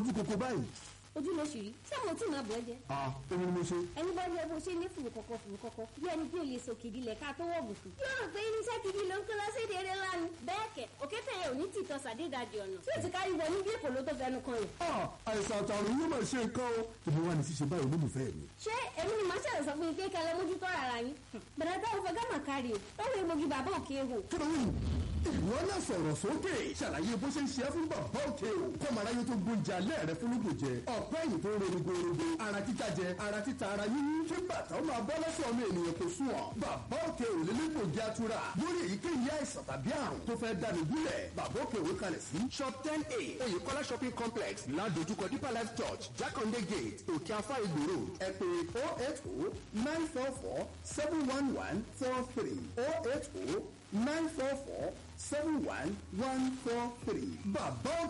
rojú koko báyìí. ojú ló ṣì rí ṣé mo tí máa bọ̀ ẹ́ jẹ. a èmi ni mo ṣe. ẹni bá yẹ bó ṣe ní fùrù kọ̀kọ̀ fùrù kọ̀kọ̀ bí ẹni tí ò lè sọ kìdí lẹ̀ ká tó wọ̀ bùkù. yóò rò pé irinṣẹ́ kìdí ló ń kó lọ sí èdè eré ńlá ni. bẹ́ẹ̀ kẹ̀ òkété yẹn ò ní tìtọ́ sàdédàjì ọ̀nà tí ò ti kárí wọ níbi èkó ló tó fẹnu kan yẹn. a àìsàn àtàrùn yóò máa ṣe nǹkan o. ìbí wa ni ṣíṣe báyìí olólùfẹ́ mi. ṣé èmi ni màá ṣẹlẹ̀ sọ fún yín kékeré lẹ mójútó ara yín. bẹ̀rẹ̀ táwọn fẹ́ gámà kárí o táwọn egbògi bàbá òkè hò. kí ló ń ìwọ náà sọ̀rọ̀ sókè ṣàlàyé bó ṣe ń ṣe é fún bàbá òkè o kọ́mọ̀ráyé tó gbóúnjẹ alẹ́ rẹ fún lóògùn jẹ ọ̀pẹ́ ẹ̀yìn tó ń ro gbogbo ara títa jẹ ara títa ara yíyí kí bàtà ó máa bọ́ lọ́sọ̀ ọmọ ènìyàn kò sùn ọ́ bàbá òkè ò lè lẹ́gbògi atura lórí èyíkéyìí àìsàn tàbí àrùn tó fẹ́ dáni gúnlẹ̀ bàbá òkè òwe kalẹ̀ sí shop ten a oyèkọ́lá shopping complex ládojúkọ deeper life church jákàndé gate òkè afá ìgbòro ẹ pè oh eight oh nine four four seven one one four three oh eight oh nine four four seven one one four three bàbá